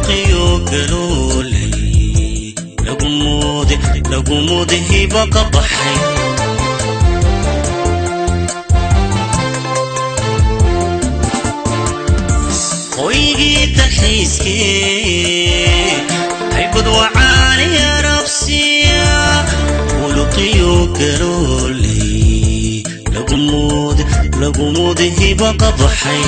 luqiyo galoolay lagumuuda hiba ka baxay hoygii dalxiiskee haybad wacaani arabsiya luqiyo galoolay lagumuuda hiba ka baxay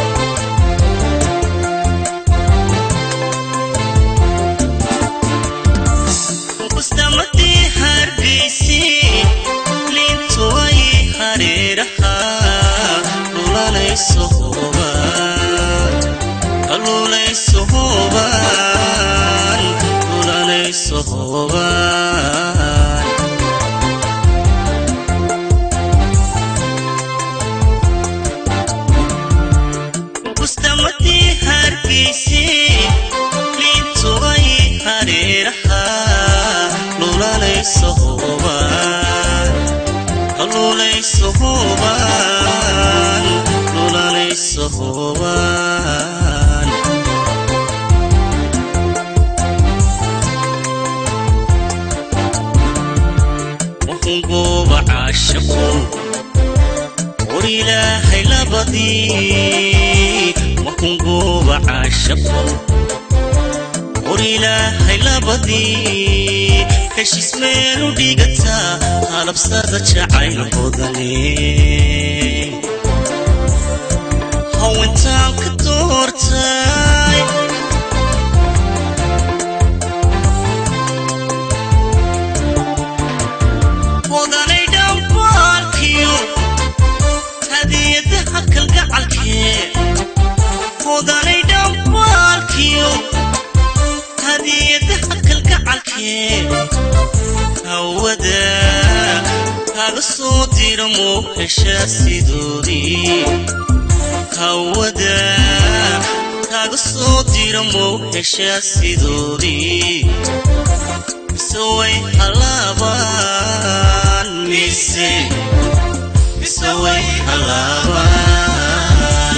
mustamadii hargeysi liintu ay hareeraha lulanayso hoobaan lulanayso hoobaan lulanayso hoobaan mustamadii hargeysi liintu ay hareeraha lulanayso hoobaan lulanayso hoobaan lulanayso hoobaan waxun gooba caashaqo war ilaahay labadii waxun gooba caashaqo war ilaahay labadii heshiis meelu dhigataa halabsada jacayl hodane hawintaan ka doortay hodanay dhambaalkiyo hadiyadaha kalgacalkee hodanay dhambaalkiyo hadiyadaha kalgacalkee hawada kaga soo dira muu heshaa sidoodii hawada kaga soo dira muu heshaa sidoodii mise way halaabaan mise mise way halaabaan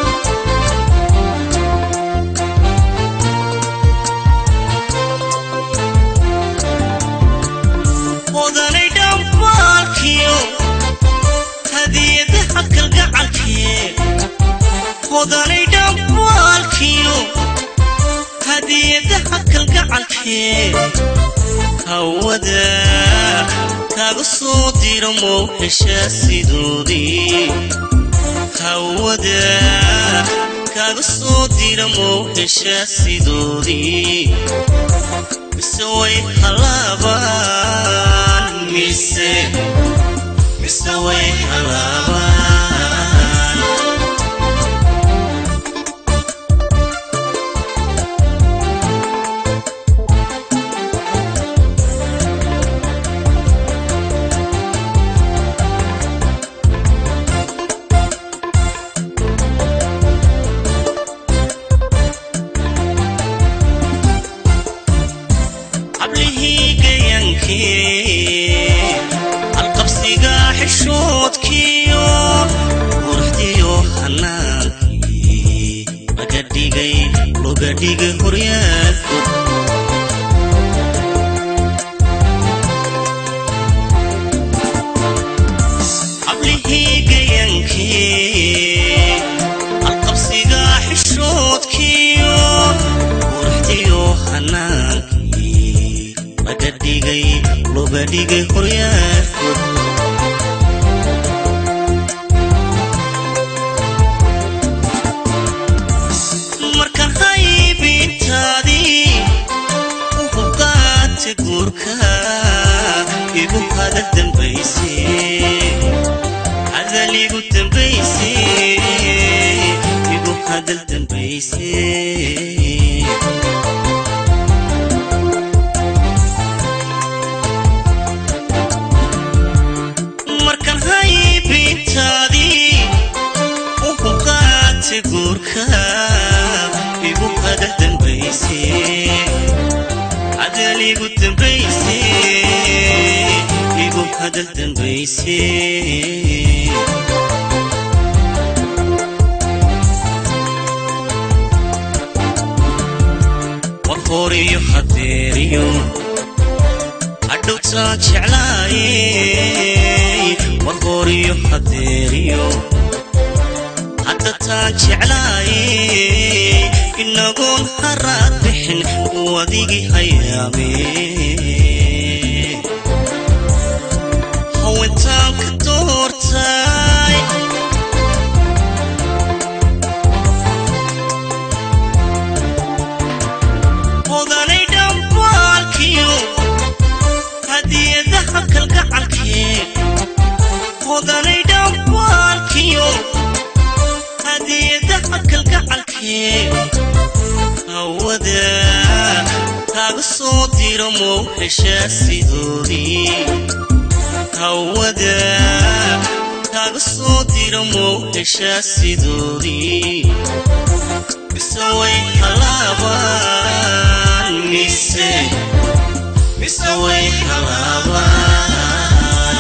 hodanay dhambaalkiyo hadiyadaha kalgacalkee hodanay dhambaalkiyo hadiyadaha kalgacalkee hawada kaga soo dira muu heshaa sidoodii hawada kaga soo dira muu heshaa sidoodii mise way halaabaan mise mise way halaabaan hablihii gayankee halqabsiga xishoodkiyo quruxdiyo hanaankii laga dhigay loga dhigay horyaalkood hablihii gayankee halqabsiga xishoodkiyo quruxdiyo hanaankii laga dhigay loga dhigay horyaalkood markaan haybintaadii u hugaata guurka igu hadal dambayse hadal igu dambayse igu hadal dambayse markaan haybintaadii u hugaata guurka igu hadal dambayse hadal igu dambayse igu hadal dambayse horiyo hadeeriyo hadhowtaa jeclaayey war horiyo hadeeriyo hadda taa jeclaayey inagoon haraad bixin uu adigii hayaamee haweentaan ka doortay odanay dhambaalkiyo hadiyadaha kalgacalkee odanay dhambaalkiyo hadiyadaha kalgacalkee hawada kaaga soo diro mow heshaa sidoodii hawada kaaga soo diro mow heshaa sidoodii mise way halaabaan mise mise way halaabaan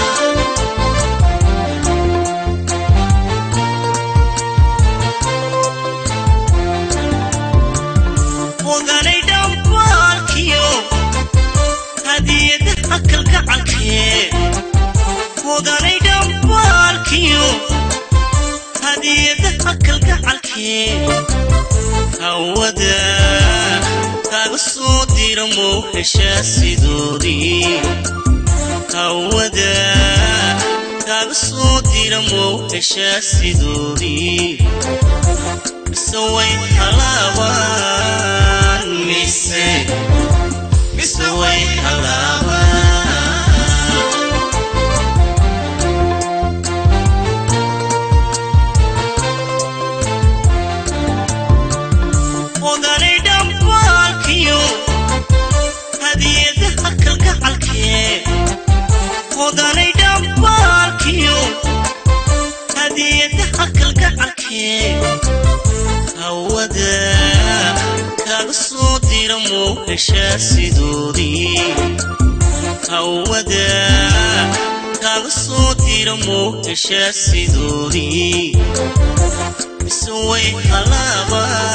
odanay dhambaalkiyo hadiyadaha kalgacalkee odanay dhambaalkiyo hadiyadaha kalgacalkee hawada kaaga soo diro mow heshaa sidoodii hawada kaaga soo diro mow heshaa sidoodii mise way halaabaan mise mise way halaabaan odanay dhambaalkiyo hadiyadaha kalgacalkee odanay dhambaalkiyo hadiyadaha kalgacalkee hawada kaaga soo diro mow heshaa sidoodii hawada kaaga soo diro mow heshaa sidoodii mise way halaabaan